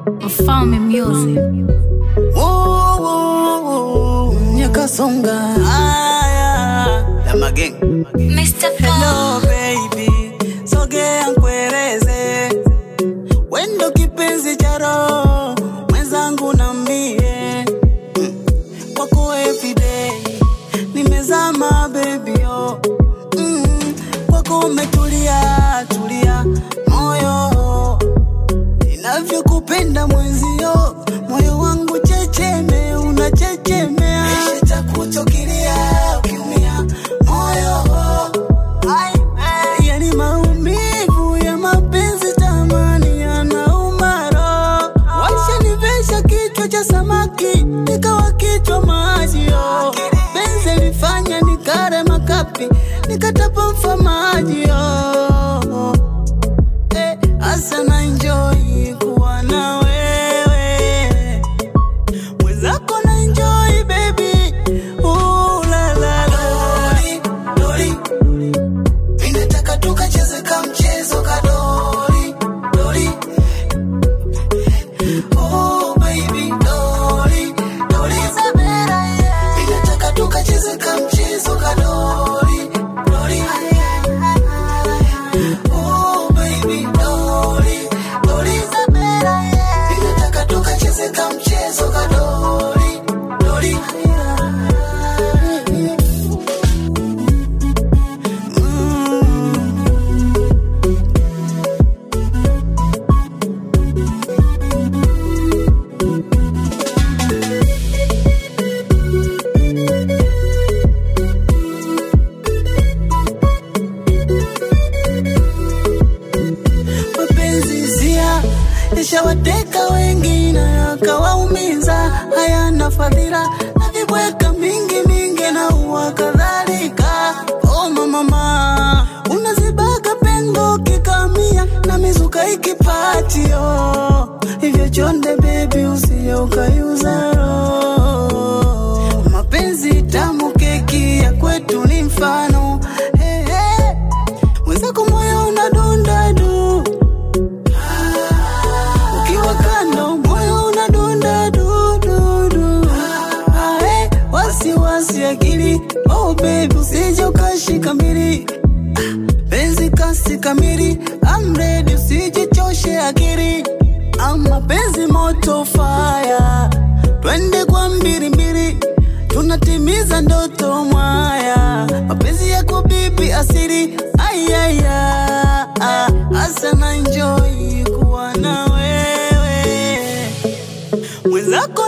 Mfalme Music. Woo, woo, woo. Nyakasonga haya la mageng Mr. Hello baby, sogea nkueleze, wendo kipenzi cha roho mwenzangu nambie, mm, kwako everyday nimezama baby oh, mm, kwako umetulia tulia moyo ninavyokupenda mwenzio, moyo wangu checheme, unachechemea nitakuchukilia ukiumia moyo Ai, ai, yani maumivu ya mapenzi tamani yanauma roho. Washanivesha kichwa cha samaki nikawa kichwa maji oh. Benzi lifanya nikare makapi nikatapa mfamaji oh. Eh, asa na enjoy kuwa na wewe mwenzako na enjoy baby Ooh, la, la, la. Dori, dori. Ninataka tukacheze ka mchezo ka dori, dori. Oh, baby, dori, dori. Ninataka tukacheze ka mchezo ka dori, dori. Oh, baby, dori, dori. Ninataka tukacheze ka mchezo ka dori, dori. mapenzi hisia yashawateka wengi na yakawaumiza, hayana fadhila na vibweka mingi mingi na uwa kadhalika. Oh mama, unazibaka pengo kikamia na mizuka ikipatio hivyo chonde bebi, usije ukaiuza roho. Mapenzi tamu keki ya kwetu ni mfano hey, hey. Mwenzako moyo unadunda du ukiwa kando moyo unadunda du du du Ah, eh, wasiwasi akili oh baby usije ukashika mbili Ah, penzi kasi kamili I'm ready usijichoshe akili ama penzi moto fire twende kwa mbili mbili tunatimiza ndoto mwaya mapenzi yako bibi asiri ayaya asa na enjoy kuwa na wewe mwenzako